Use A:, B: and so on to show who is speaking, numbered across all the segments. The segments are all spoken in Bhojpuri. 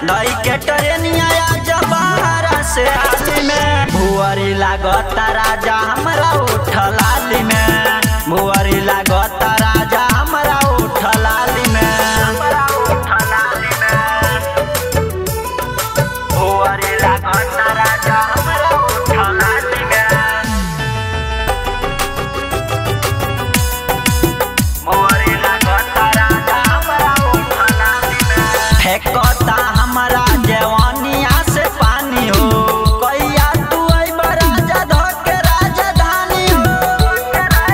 A: नई के ट्रेनिया जबारा से आली में भुअरी लागता राजा हमरा उठलाली में भुअरी लागता राजा हमरा उठलाली में हमरा उठलाली में भुअरी लागता राजा हमरा उठलाली में भुअरी लागता राजा हमरा उठलाली में फेंकता हमरा जवानिया से पानी हो कहिया तू अइब राजा धके राजधानी हो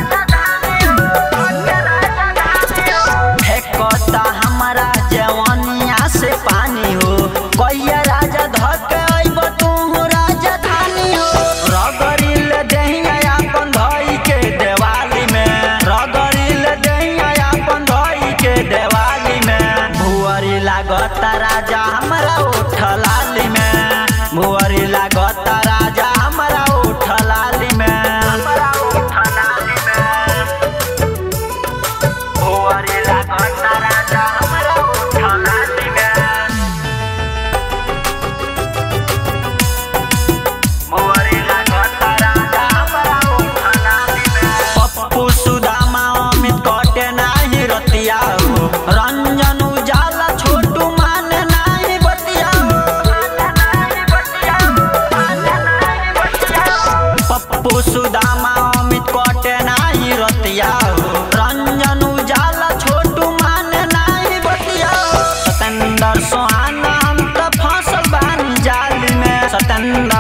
A: फेंकता हमरा जवानिया से पानी हो कहिया राजा धके अइब तू राजधानी हो रगड़िल देहिया अपन धई के देवाली में रगड़िल देहिया अपन धई के देवाली में भुअरी लागता राजा हमरा उठलाली में भुअरी लागता राजा हमरा उठलाली में हमरा उठलाली में भुअरी लागता राजा हमरा उठलाली में भुअरी लागता राजा हमरा उठलाली में पप्पू सुदामा अमित कटे नाही रतिया हो रंजन उजाला छोटू मान नाही बतिया पप्पू सुदामा अमित कटे नाही रतिया हो रंजन उजाला छोटू मान नाही बतिया सतेंद्र सोहाना हम त फसल बानी जाल में सतेंद्र